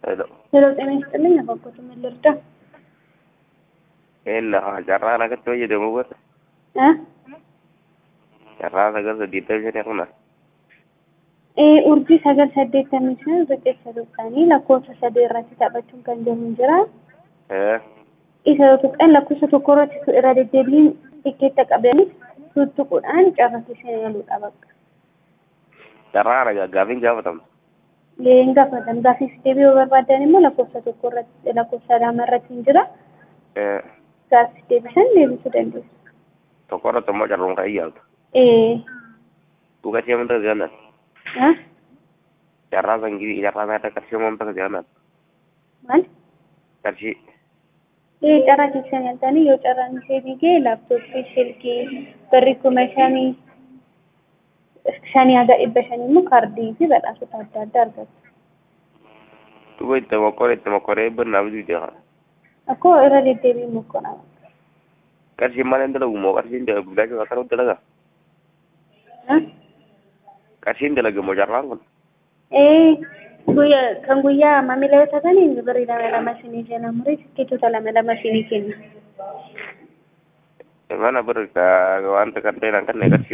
ሄሎ ሄሎ ጤና ይስጥልኝ። አባኮት ምን ልርዳ? ella carraa nagatti fayyadamu godha እ carraa sagal saddeettamii shanii akkana ee urjii sagal saddeettamii shan riqicha tuqxanii lakkoofsa sadii irratti taphachuun kan jiru jira. Isa yoo tuqxan lakkoofsa tokko irratti irra deddeebiin tikkeetta qabanii tuttuquudhaan carrasii shan yaluudha bakka. carraa nagaa gaafiin gaafatamtu Leen gaafatan gaafiif deebii yoo barbaadan immoo lakkoofsa tokko irratti lakkoofsa lama irratti hin jira. Gaafiif deebisan deebisuu dandeessu. tokko irratti immoo carruun kan iyyaaltu Ee duuka ishee manta ganan haa carraa sangii carraa naata qarshii mamta ganan maal? qarshii Ee carraa keessan yaaltanii yoo carraan ishee diigee laaptooppii silkii birrii kuma shanii shanii haga dhibba shanii immoo kaardii fi badhaasota adda addaa argatu. duuba itti mokkoree itti mokkoree birnaa bituu jeeqa Akkoo irra deddeebiin mokkonaa. qarshiin maal hin dalagu moo qarshiin bilaashii akka ta'u dalaga qarshiin dalaga moo carraan kun Ee guyyaa kan guyyaa maamila yoo taatanii birrii lama lama isinii jala murii tikkeetota lama lama isinii kenna. mana birri wanta kan ta'e kan qarshii